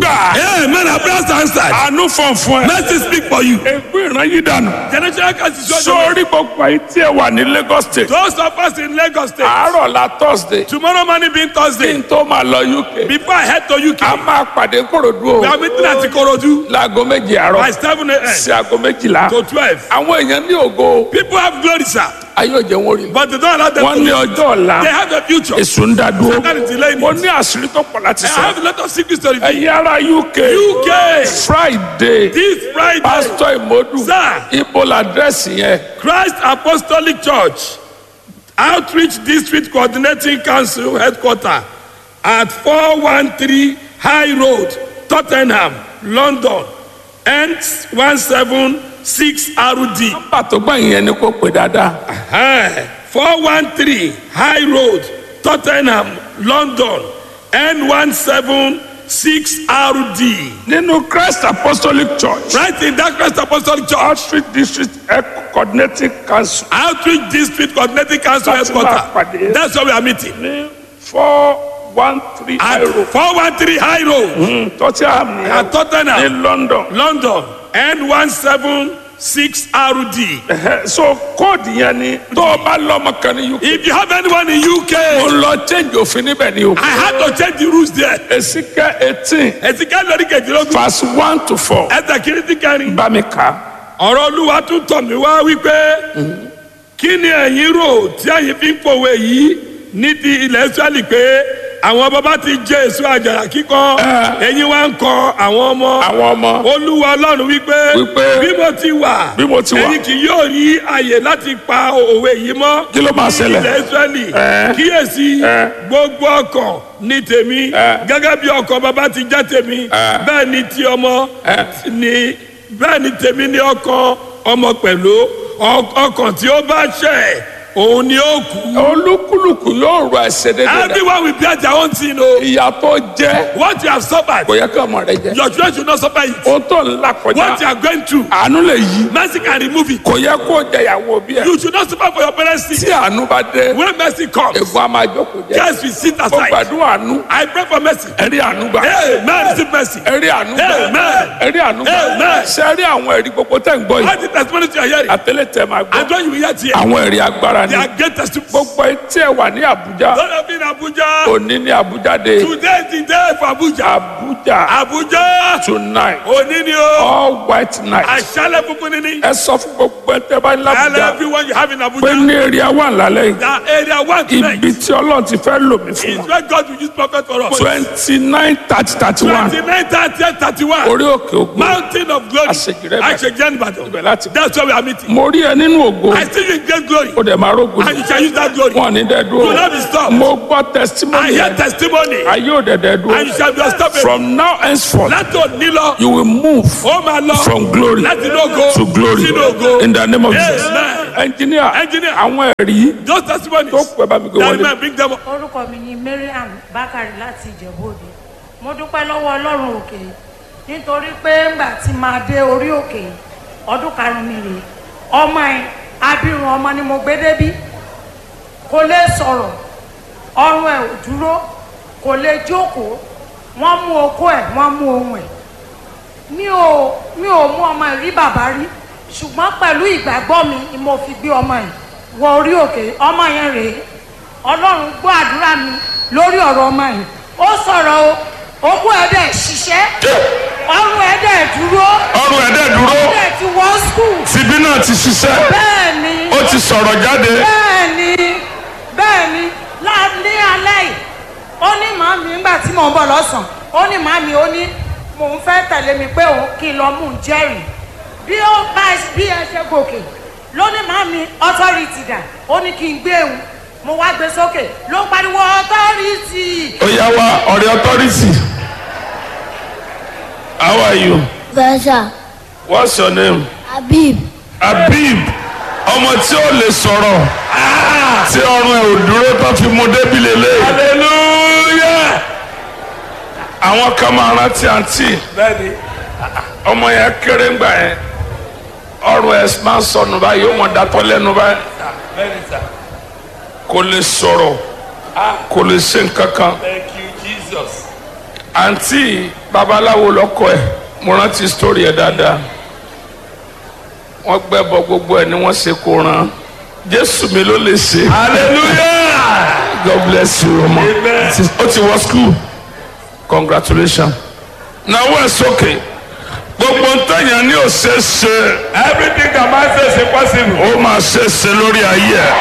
gbà. Amen. Our prayers are answered. àánú fọ̀n fún ẹ. Mercy speak for you. ègbé ìran yìí dànù. Generational curse is your sórí gbogbo àyè tí ẹ wà ní Lagos state. Those of us in Lagos State. àárọ̀ la Thursday. Tomorrow morning being kí Thursday. n tó máa lọ UK. Before I head to UK. a máa pàdé korodu We o. are meeting at Ikorodu láago méje by àárọ̀ 7 a.m. sí aago méjìlá. to 12. àwọn èèyàn ní ògo. People have glory, sir. ayé òjò wọn rí. But they don't allow them wọ́n to ní live. ọjọ́ ọ̀la. They have a future. èso ń dá dúró. Satan is delaying mo it. ní àṣírí tó pọ̀ láti I sọ. have a lot of secrets to reveal. ẹ̀yin ará UK. UK. Friday. This Friday, pásítọ̀ ìmọ̀dù. Sir. ibo làdírẹ́sì yẹn. Christ Apostolic Church, Outreach District Coordinating Council Headquarter at 413 High Road, Tottenham, London, N176RD. nọ́mbà tó gbà yẹn ni kò pè dáadáa. Eh, 413 High Road, Tottenham, London, N176RD. nínú Christ Apostolic Church. Right in that Christ Apostolic Church, Outreach District Coordinating Council. Outreach District Coordinating Council Láti máa pàdé. Headquarter. That's where we are meeting. ní four one three At euro. 413 High Road Tottenham ní at Tottenham, ní London. London, N176RD. Ẹhẹ́, so kóòdù yẹn ni tó o bá lọ́mọ kan ní UK. If you have anyone in mo UK, lọ change òfin níbẹ̀ ni o. I had to change the rules there. Èsìkẹ́ eighteen Ẹ̀sìnká lórí kejìlélógún. verse one to four. Ẹ̀sẹ̀ kìíní ti kẹrin. bá mi kà á. Ọ̀rọ̀ Olúwa tún tọ̀ mí wá wípé kí ni ẹ̀yin rò tí ẹ̀yin fi ń pòwe yìí ní ti ilẹ̀ Ísírẹ́lì pé àwọn bàbá ti jẹ èso àjàrà kíkọ ẹ̀yin wá ń kọ àwọn ọmọ. àwọn ọmọ olúwa ọlọ́run wípé Wípé, bí mo ti wà bí mo ti wà, ẹ̀yin kì yóò rí àyè láti pa òwe yìí mọ́ Kí ló máa ní ṣẹlẹ̀? ilẹ̀ israẹli Ẹ́. kíyèsí Ẹ́. gbogbo ọkàn ní tèmi Ẹ́. gẹ́gẹ́ bí ọkàn bàbá ti jẹ́ tèmi Ẹ́. bẹ́ẹ̀ ni ti ọmọ Ẹ́. ni bẹ́ẹ̀ ni tèmi ní ọkàn ọmọ pẹ̀lú Ọ- ọkàn tí ó bá ṣẹ̀ òun ni ó kú olúkúlùkù yóò rọ ẹsẹ̀ dédé rẹ̀. everyone will bear their own sin o ìyà tó jẹ́ what you have suffered kò yẹ kí ọmọ rẹ jẹ. your children should not suffer it o tó ń là what you kọjá are going through àánú lè yí. mercy can remove it. kò yẹ kó jẹyàwó bí ẹ. You should not suffer for your parents' tí sin. àánú bá dé When mercy comes, ègbón a máa jókòó jẹ. yes, we sit mo aside. gbàdúrà àánú I pray for mercy. ẹ̀rí àánú gbà. Amen. Receive mercy. ẹ̀rí àánú gbà. Amen. ẹ̀rí àánú gbà. Amen. ṣe rí àwọn ẹ̀rí gbogbo tẹ̀ ń gbọ́ All yìí. the testimonies you are hearing, àtẹlẹ tẹ máa and gbọ́. when you hear here, àwọn ẹ̀rí agbára they ni. are great testimonies. gbogbo etí ẹ wà ní Àbújá. Don't have been Abuja. òní ní Àbújá dé. Today is the day for Abuja. Àbújá Abuja. tonight Òní ni o. all white night. Àṣálẹ̀ funfun ni ni. ẹ sọ fún gbogbo ẹ tẹ bá ní Tell l'Àbújá everyone you have in pé Abuja. ní èrè wà lálẹ́ yìí. That area one tonight ibi tí Ọlọ́run ti fẹ́ lò mí fún is wọn. where God will use prophet for us. twenty nine thirty thirty one 29, 30, 31. orí òkè ògo Mountain of glory. Àṣejìrẹ́ Ìbàdàn. Àṣejìrẹ́ Ìbàdàn. ibẹ̀ láti. That's where we are meeting. mo rí ẹ nínú ògo I see you in great glory. ó dẹ̀ máa rógun And you shall use that glory. wọn ní dẹ́ Do not be dúró stopped. mo gbọ́ I testimony hear yẹn testimony. ayé ò dẹ̀ dẹ́ And you dúró shall be unstoppable. from now henceforth Láti òní lọ, you will move ó máa lọ. from glory Láti inú ògo to glory sínú ògo. in the name of Jesus Amen. engineer Engineer. àwọn ẹ̀rí Those testimonies. tó pẹ́ bá mi gbé That wọlé man bring them up. orúkọ mi ni mariam bakari láti ìjẹ̀bú-òde mo dúpẹ́ lọ́wọ́ ọlọ́run òkè nítorí pé ńgbà tí máa dé orí òkè ọdún karùn-ún mi rèé ọmọ ẹ̀ abirùn ọmọ ni mo gbé débí kò lè sọ̀rọ̀ ọrùn ẹ̀ ò dúró kò lè jókòó wọ́n mú okó ẹ̀ wọ́n mú ohun ẹ̀ mi ò mi ò mú ọmọ ẹ̀ rí bàbá rí ṣùgbọ́n pẹ̀lú ìgbàgbọ́ mi ni mo fi gbé ọmọ ẹ̀ wọ orí òkè ọmọ yẹn rèé ọlọ́run gbọ́ àdúrà mi lórí ọ̀rọ̀ ọmọ yìí ó sọ̀rọ̀ o ogún ẹ̀ dẹ̀ ṣiṣẹ́ ọrùn ẹ̀ dẹ̀ dúró ọrùn ẹ̀ dẹ̀ dúró ó dẹ̀ ti wọ́ skul tìbí náà ti ṣiṣẹ́ bẹ́ẹ̀ ni ó ti sọ̀rọ̀ jáde bẹ́ẹ̀ ni bẹ́ẹ̀ ni lá- ní alẹ́ yìí ó ní màmí nígbà tí mò ń bọ̀ lọ́sàn-án ó ní màmí ó ní mò ń fẹ́ tẹ̀lé mi pé òun kí n lọ mú un jẹ́rìí bí ó bá bí ẹ ṣe gòkè ló ní màmí authority dà ó ní kí n gbé òun mo wá gbé sókè ló ń pariwo authority ó yá wa ọ̀rẹ́ authority how are you Versa what's your name Habib Habib ọmọ tí ó lè sọ̀rọ̀ tí ọrùn ẹ̀ ò dúró tó fi mú débi lélẹ̀ hallelujah àwọn kan máa rántí àǹtí Bẹ́ẹ̀ni. ọmọ yẹn kéré ńgbà yẹn ọrùn ẹ̀ máa ń sọnù báyìí ó mọ̀ dátọ́ lẹ́nu báyìí Bẹ́ẹ̀ni sir. kò lè sọ̀rọ̀ kò lè ṣe nǹkan kan Thank you Jesus. àǹtí babaláwo lọkọ ẹ̀ mo rántí story ẹ̀ dáadáa wọ́n gbẹ́bọ gbogbo ẹ̀ ni wọ́n ṣe kó ran jésù mi ló lè ṣe hallelujah god bless you ọmọ Amen. ó ti wọ school congratulations náwó ẹ̀ sókè gbogbo ntẹ̀yàn ní ò ṣe é ṣe everything that man say is impossible. ó máa ṣe é ṣe lórí ayé ẹ̀.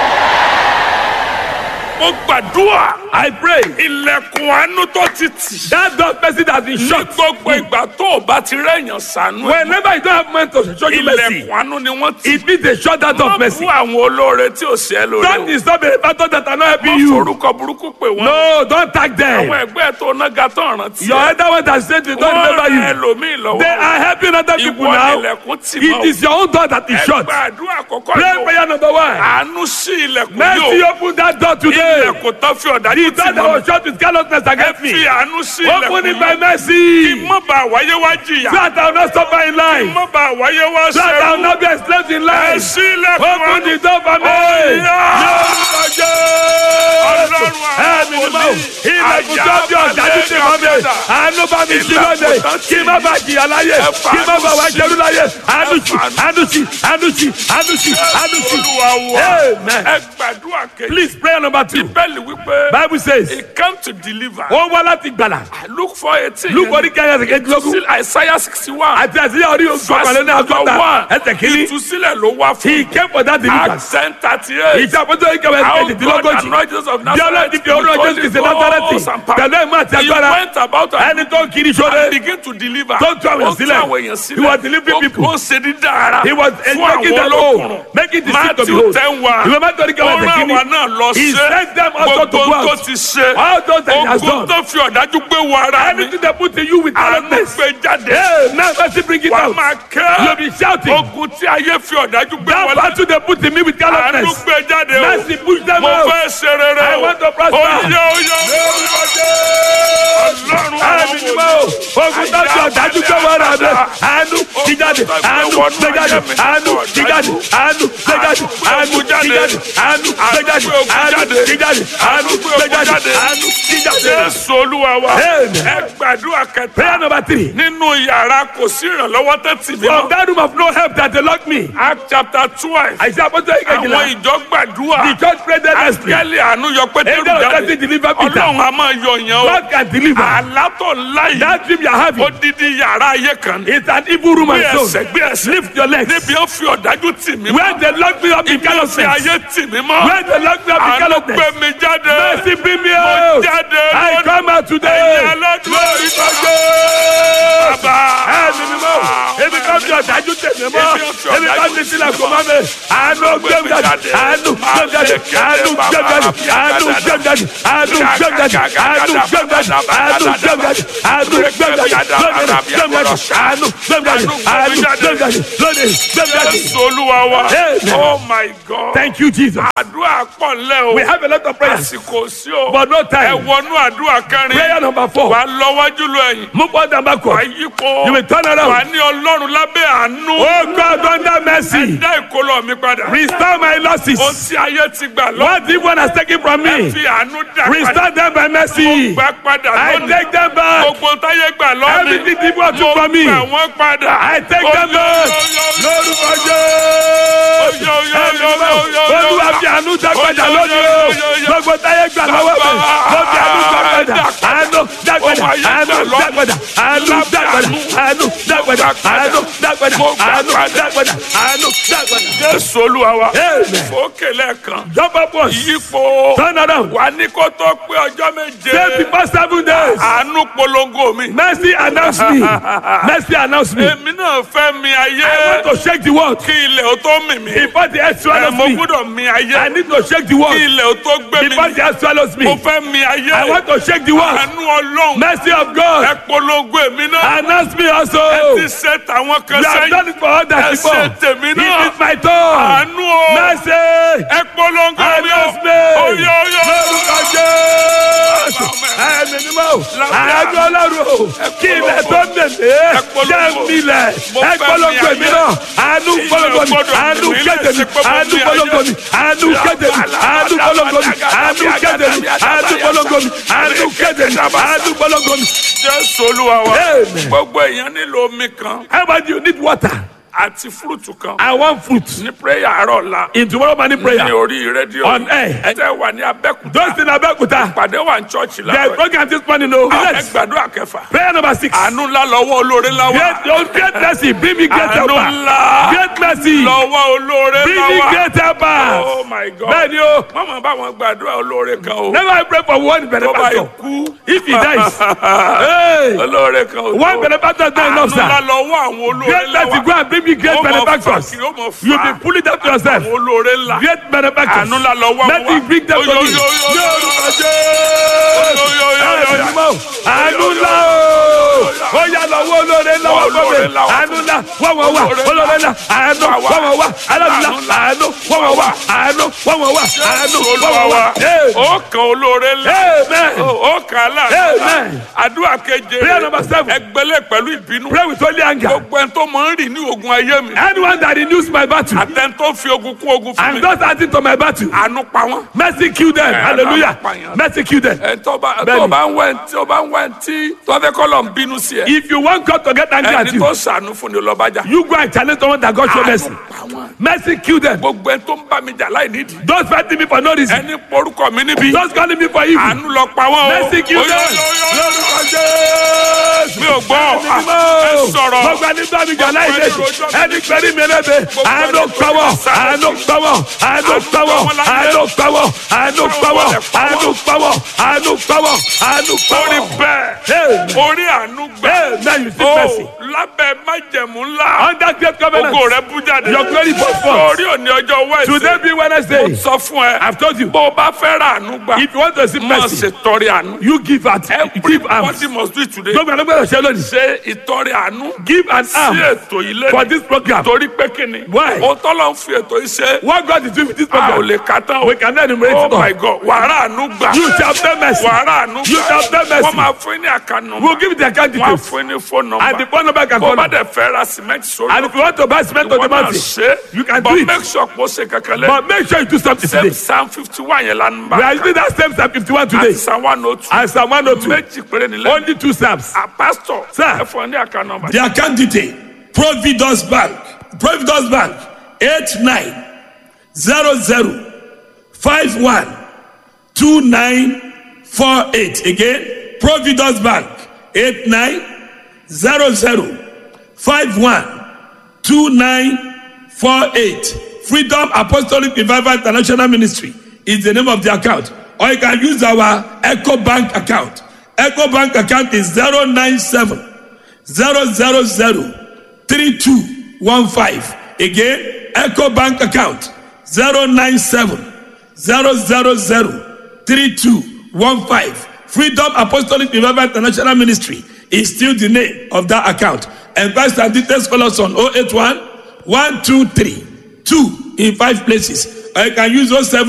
mo gbàdúrà I pray ilẹ̀kùn àánú tó ti tì. that door person that been ní shut gbogbo ìgbà tó o bá ti rẹ̀yàn sànú ẹ̀. whenever you don't have man to show you mercy ilẹ̀kùn àánú ni wọ́n ti. it means they shut that door má of mercy. bú àwọn olóore tí ò ṣe é lóore don't o. disturb the pastor that are not má helping you. forúkọ burúkú pè wọ́n. no don't tag àwọn them. ẹgbẹ́ tó nága tó rántí. your elder one that said they don't wọ́n remember rẹ you. ẹlòmíì lọ́wọ́. they are helping other people ìwọ now. nílẹ̀kùn tì it mọ́. is your own door that is shut. ẹgbẹ́ àdúrà àkọ́kọ́ pray yóò. prayer number one. àánú sí ilẹ̀kùn mercy yóò. open that door today. ilẹ̀kùn tó fi ọ̀dájú the tì door that mọ́. was shut with carelessness ẹ against fi me. àánú sí open it ilẹ̀kùn by yóò. mercy. má bá wáyé wá jìyà. so that I will not suffer in life. má bá wáyé wá so that I will sẹ́rù. not be enslaved in ẹ life. sí ilẹ̀kùn open àánú. the door for me. Ọlọ́run ẹ̀mí ni mo ilẹ̀kùn tó bí ọ̀dájú ti mọ́ mi àánú bá mi sí lóde kí má bàa jìyà láyé kí má bàa wá jẹrú láyé àánú sí àánú sí àánú sí àánú sí àánú sí. Olúwa wa. Amen. ẹ gbàdúrà kejì. please prayer number two bíbélì wípé. bible says he came to deliver. ó wá láti gbàlà look for eighteen. luke orí kẹyà ẹsẹ̀ kejìlélógún still isaiah sixty one. àti àti orí ògbàlẹ̀ ní àgọ́ta ẹsẹ̀ kìíní ìtúsílẹ̀ ló wá fún. he came for that deliverance accent thirty eight. ìjà àpótí orí kẹwàá ẹsẹ̀ how God kejìdínlógójì anointed Jesus of bí ọlọ́run Nazareth. ti fi orúkọ jésù kìí ṣe násàrẹ́tì pẹ̀lú ẹ̀mú àti he agbára went about and ẹni tó ń kiri sóde and begin to deliver. Tó tú àwọn èèyàn Ó tú sílẹ̀. àwọn èèyàn sílẹ̀. He was delivering Ó- people. ó ṣe dídá ara. He was fún making àwọn them olókùnrin. whole, making the sick to be Matthew whole. ten wa. Ìwé Matthew orí kẹwàá ó ẹsẹ̀ rán kìíní. àwa náà lọ He ṣe. sent them also to gbogbo go tó out. ti ṣe. All those that he has ogun done. tó fi ọ̀dájú gbé wọ ara mi. Anything they put in you with àánú callousness. gbé jáde. Hey, now mercy bring it wà á out. máa You'll kẹ́. be shouting. ogun tí ayé fi ọ̀dájú gbé That wọlé. battle they put in me with àánú callousness. gbé jáde o. Mercy push them mo out. fẹ́ ṣe rere I o. want to prosper. oyè oyè. ọlọ́run Ẹ̀mí ni mo ogun tó fi ọ̀dájú gbé wọ́n rà mí. Àánú ti jáde. Àánú gbé jáde. Àánú ti jáde. Àánú gbé jáde. Àánú ti jáde. Àánú gbé jáde. Àánú ti jáde. Àánú gbé jáde. Àánú ti jáde. Jésù olúwa wa. Amen. ẹ gbàdúrà kẹta. Prayer number three. nínú yàrá kò sí ìrànlọ́wọ́ tó tì mí From mọ́. that room of no help that they locked me. Act chapter twelve. Àìsàn àpótí ìkejìlá. àwọn ìjọ gbàdúrà. The church prayed earnestly. Áńgẹ́lì àánú yọ Pétérù Angel of jáde. death deliver Peter. Ọlọ́run a máa yọ yẹn o. God can deliver. Àlá tó ńlá yìí. That dream you are having Odidi yàrá ayé kan ní. is an evil room Gbé and ẹsẹ̀ soul. gbé ẹsẹ̀. Lift your legs. Níbi ó fi ọ̀dájú tì mí mọ́. Where they lock me up in Ibi ó fi callousness. ayé tì mí mọ́. Where they lock me up in Àánú gbé callousness. mi jáde. Mercy bring me Mo out. jáde I lónìí. come out today. Ẹ̀yin aládùúgbò ìtọ́jú. Bàbá. Ẹ̀mí mi mọ̀. Ebi kan fi ọ̀dájú tèmi mọ́. Ebi kan fi sílẹ̀ kò mọ́ mi. Àánú gbé mi jáde. Àánú gbé mi jáde. Àánú gbé mi jáde. Àánú gbé mi jáde. Àánú gbé mi jáde. Àánú gbé mi jáde. Àánú gbé mi jáde. Àánú gbé mi jáde. Gbé mi jáde. Gbé mi jáde. Àánú gbé mi jáde. Àánú gbé mi jáde. Lónìí gbé mi jáde. Jésù olúwa wa. Amen. Oh my God. Thank you, Jesus. Àdúrà pọ̀ ńlẹ̀ o. We have a lot of prayers, Àsìkò sí o. but no Ẹ time. wọnú àdúrà kẹrin. Prayer number Wà four. á lọ wájú lọ ẹ̀yìn. Move on and Wà á backward. yípo. You will turn Wà á around. ní ọlọ́run lábẹ́ àánú. Oh God, under mercy, Dá ìkólọ mi padà. restore my losses. Ohun tí ayé ti gbà lọ. What evil has taken from Ẹ me, fi àánú dá padà. restore them by mercy. Mo gbà padà I lónìí. take them back. Gbogbo táyé gbà lọ́ni. Everything evil took Mo from me, gbà wọ́n padà. I take them back. Lórúkọ Jésù. Olúwa fi àánú dá padà lónìí o. Gbogbo táyé gbà lọ́wọ́ mi. Mo fi àánú dá padà. Àánú dá padà. Àánú dá padà. Àánú dá padà. Àánú dá padà. Àánú dá padà. Àánú dá padà. Àánú dá padà. Jésù olúwa wa. Amen. Fòkè lẹ́ẹ̀kan. Jump up once. Yípo. Turn around. Wà ní kó tó pé ọjọ́ méje. Say before seven days. Àánú polongo mi. Mercy announce me. Mercy announce me. Èmi náà fẹ́ mi ayé. I want to shake the world. Kí ilẹ̀ ó tó mì mí. Before the earth Ẹ swallows mo me. gbúdọ̀ mi ayé. I need to shake the Kí world. ilẹ̀ ó tó gbé mi. Before the earth swallows Mo me. fẹ́ mi ayé. I want to shake the world. Àánú ọlọ́run. Mercy of Ẹ God. polongo èmi náà. Announce me also. Ẹ ti ṣe tàwọn kan You have sẹ́yìn. done it for others Ẹ before. ṣe tèmi It náà. is my turn. Àánú o. Mercy. Ẹ polongo mi o. Announce me. Oyè oyè. Lórúkọ Jésù. Ẹ̀mí ni mo. àánú ọlọ́run o kí ilẹ̀ tó mèmé jẹ́ milẹ̀ ẹ polongo èmi náà àánú polongo mi àánú kéde mi àánú polongo mi àánú kéde mi àánú polongo mi àánú kéde mi àánú polongo mi àánú kéde mi àánú polongo mi. jésù olúwa wa Amen. gbogbo èèyàn nílò omi kan How about you need water? àti fúrùtù kan I want fruit ní prayer àárọ̀ la in tomorrow morning ní prayer. orí rédíò On air. ẹ tẹ́ wà ní abẹ́kúta Those in Abeokuta, pàdé wà ní chọ́ọ̀chì there is láàárọ̀ program this morning o. ẹ Yes. gbàdúrà kẹfà Prayer number six. àánú ńlá lọ́wọ́ olóore ńlá wà Great, oh, great mercy, bring me great àánú helper. ńlá Great mercy, lọ́wọ́ olóore bring ńlá me wà great helper. oh my god Bẹ́ẹ̀ni o, mọ̀mọ́ bá wọn gbàdúrà olóore kan o never I pray for one tó bá benefactor. ikú If he dies, hey, olóore kan o one benefactor is not àánú enough, ńlá sir. lọ́wọ́ àwọn olóore Great ńlá mercy, wà go and bring me great Ó mọ fà benefactors. kiri, ó mọ fà You be pulling them to yourself. àwọn olóore ńlá Great benefactors. àánú ńlá lọ́wọ́ Let me bring them to me. Oyo, oyo, oyo, oyo, Ní orúkọ oyo, oyo, oyo, Jésù. oyo. Àánú mọ́. Àánú ńlá o. Ó yá lọ́wọ́ olóore ńlá wà fún mi. Olóore ńlá wà Àánú ńlá wọ́n wọ́n wà. Olóore ńlá àánú wọ́n wọ́n wà. Aláàánú ńlá àánú wọ́n wọ́n wà. Àánú wọ́n wọ́n wà. Àánú wọ́n olúwa wọ́n wà. wa ó kan olóore ńlá Amen. ó kan aláàánú ńlá Amen. àdúrà keje Prayer number seven. ẹgbẹ́lẹ̀ pẹ̀lú ìbínú Pray with holy anger. gbogbo ẹni tó máa ń rìn ní ogun ayé mi Anyone that renews my battle àtẹni tó fi ogun kún ogun fún mi and does adding to my battle, àánú pa wọ́n. mercy kill them. Hallelujah. àpàyàn. Mercy kill them. ẹ tó bá Bẹ́ẹ̀ni. tó bá ń wẹ̀ tí ó bá ń wẹ̀ tí tó fẹ́ kọ́ lọ ń bínú sí ẹ If you want God to get angry at ẹni you, tó sànú fún ni lọ́bàjá you go and challenge someone that God show mercy. àánú pa wọ́n. Mercy kill them. gbogbo ẹni tó ń bá mi jà láì nídìí Those fighting me for no reason. ẹni porúkọ mi níbi Those calling me for evil. àánú lọ pa wọ́n o. Mercy kill Oyo, them. oyo, oyo, oyo. Lórúkọ Jésù. mi ò gbọ́ ẹ sọ̀rọ̀ Gbogbo ẹni tó mi jà láì lè ẹni pẹ̀lú mi lẹ́bẹ̀. Àánú pawọ́, àánú pawọ́, àánú pawọ́, àánú pawọ́, àánú pawọ́, àánú pawọ́, àánú pawọ́, àánú orí pawọ́. bẹ́ẹ̀ Amen. orí àánú gbẹ Amen. You see o mercy. lábẹ́ májẹ̀mú ńlá Under great ògo covenant. rẹ bú jáde Your glory goes forth. orí òní ọjọ́ wẹ́ẹ̀sì Today be Wednesday. sọ fún ẹ I've told you. bó o bá fẹ́ ra àánú gbà If you want to see máa mercy, ṣètọrẹ àánú you give at give arms. everybody must do it today Gbogbo ẹni gbọ́dọ̀ ṣe lónìí. ṣe ìtọrẹ àánú Give an sí arm ètò ilé for this program. torí pé kíni Why? o tọ́lọ̀ ń fi ètò yìí ṣe What God is doing with this a ò program, lè ka tán o we can enumerate oh it all. my god wàrà àánú gbà You shall obtain mercy. wàrà àánú You shall obtain mercy. wọ́n máa fún ní àkànnù We'll give you the account wọ́n á details. fún ní fóònù And the nọ́mbà phone number can bó call. bá And dẹ̀ fẹ́ ra cement sórí if you want to buy cement on the wọ́n náà mountain, ṣe you can but do it. make sure kó ṣe kankan lẹ́ But make sure you do something same today. psalm fifty one yẹn lánàá bá We are using that same Psalm 51 today. àti psalm one oh two And Psalm 102. méjì péré nílẹ̀ Only two Psalms. a pastor Sir. ẹ fún ọ ní àkànnù nọ́mbà. The account detail Providence Bank Providence Bank eight nine zero zero five one two nine four eight again Providence Bank eight nine zero zero five one two nine four eight Freedom Apostolic Revival International Ministry is the name of the account or you can use our Echo Bank account Echo Bank account is zero nine seven zero zero zero three two one five again eco bank account zero nine seven zero zero zero three two one five freedom apostolic revival international ministry is still the name of that account and pastor details call us on oh eight one one two three two in five places or you can use oh seven